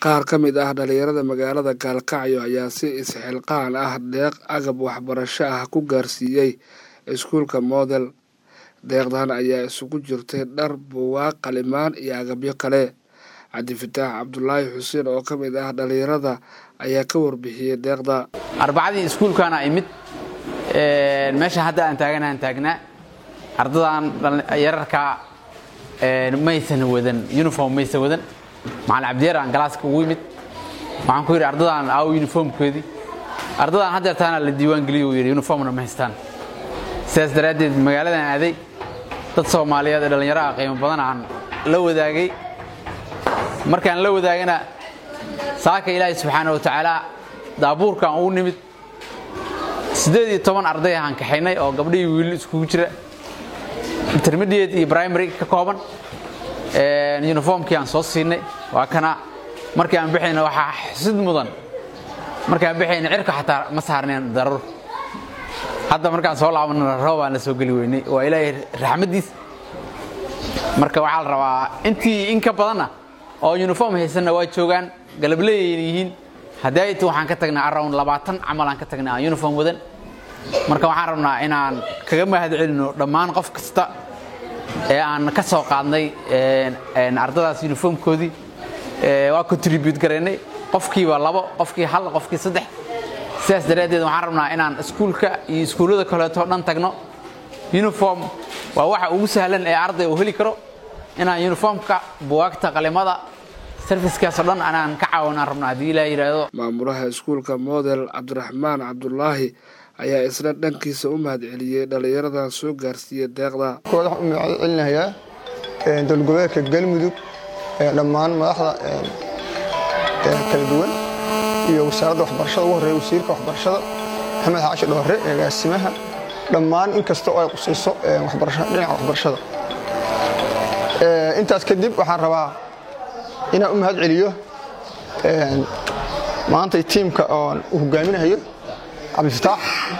qaar ka mid ah dhalinyarada magaalada gaalkacyo ayaa si isxilqaan ah deeq agab waxbarasho ah ku gaarsiiyey iskuulka model deeqdan ayaa isugu jirtay dhar buugaag qalimaan iyo agabyo kale cabdifataax cabdulaahi xuseen oo ka mid ah dhalinyarada ayaa ka warbixiyey deeqda arbacadii iskuulkaana imid meesha hadda aan taaganaaan taagnaa ardadan yararkaa maysan wadan uniform maysan wadan macalin cabdiyar aan galaaska ugu yimid waxaan ku yidhi ardadan aawo uniformkoodii ardadan haddeertaana la diiwaan geliyo uu yidhi uniformna ma haystaan sidaas daraaddeed magaaladan aaday dad soomaaliyeed ee dhallinyaro ah qiimo badan aan la wadaagay markaan la wadaagana saaka ilaahay subxaana wa tacaala daabuurkaan ugu nimid siddeed iyo toban arday ahaan kaxaynay oo gabdhihii wiilli iskugu jira intermediate iyo primary ka kooban uniformkii aan soo siinay waa kana markii aan bixayna waxaa xusid mudan markii aan bixayna cirka xataa ma saarneen daruur hadda markaan soo laabanana roob aan la soo geli weynay waa ilaahay raxmaddiis marka waxaa la rabaa intii in ka badanna oo uniform haysanna waa joogaan galableeyayna yihiin haddii waxaan ka tagnaa around labaatan camal aan ka tagnay aan uniform wadan marka waxaan rabnaa inaan kaga mahad celino dhammaan qof kasta ee aan ka soo qaadnay ardadaas uniformkoodii waa contribute garaynay qofkiiba labo qofkii hal qofkii saddex sidaas daraaddeed waxaan rabnaa inaan iskuulka iyo iskuullada kaleeto dhan tagno uniform waa waxa ugu sahlan ee arday uu heli karo inaan uniformka buwaagta qalimada sarfiskaasoo dhan anaan ka caawanaan rabno haddii ilaa yidhaahdo maamulaha iskuulka model cabdiraxmaan cabdulaahi ayaa isna dhankiisa u mahad celiyey dhallinyaradan soo gaarsiiyey deeqda kooda waxaan u mahad celinayaa dowlad goboleedka galmudug dhammaan madaxda kala duwan iyo wasaaradda waxbarashada ugu horreeya wasiirka waxbarashada maxamed xaashi dhoore agaasimaha dhammaan in kasta oo ay qusayso dhinaca waxbarashada intaas kadib waxaan rabaa inaan u mahad celiyo maantay tiimka oon u hogaaminayo cabdifataax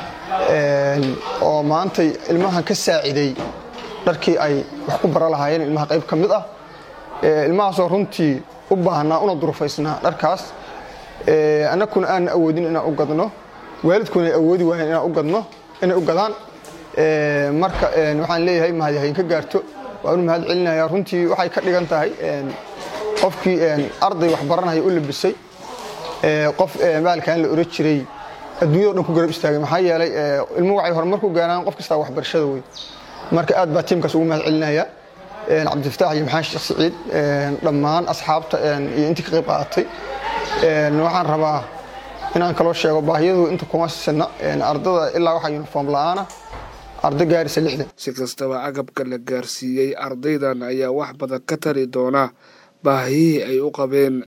oo maantay ilmahan ka saaciday dharkii ay wax ku bara lahaayeen ilmaha qayb ka mid ah ilmahaasoo runtii u baahnaa una durufaysnaa dharkaas annaguna aanna awoodin inaan u gadno waalidkuna ay awoodi waayeen inaan u gadno inay u gadaan marka waxaan leeyahay mahadyahayn ka gaarto waan u mahad celinayaa runtii waxay ka dhigan tahay qofkii arday wax baranaya u labisay qof maalkan la oran jiray adduunyado dhan ku garab istaagay maxaa yeelay ilmuhu waxay horumar ku gaaraan qof kastaa waxbarashada wey marka aad baa tiimkaas ugu mahad celinaya cabdifataax iyo maxaan sheekh siciid dhammaan asxaabta iyo intii ka qayb qaadatay waxaan rabaa inaan kaloo sheego baahiyadu inta kuma sisana ardada ilaa waxaa uniform la'aana arday gaarisa lixdan si kastaba agabka la gaarsiiyey ardaydan ayaa wax badan ka tari doona baahiyihii ay u qabeen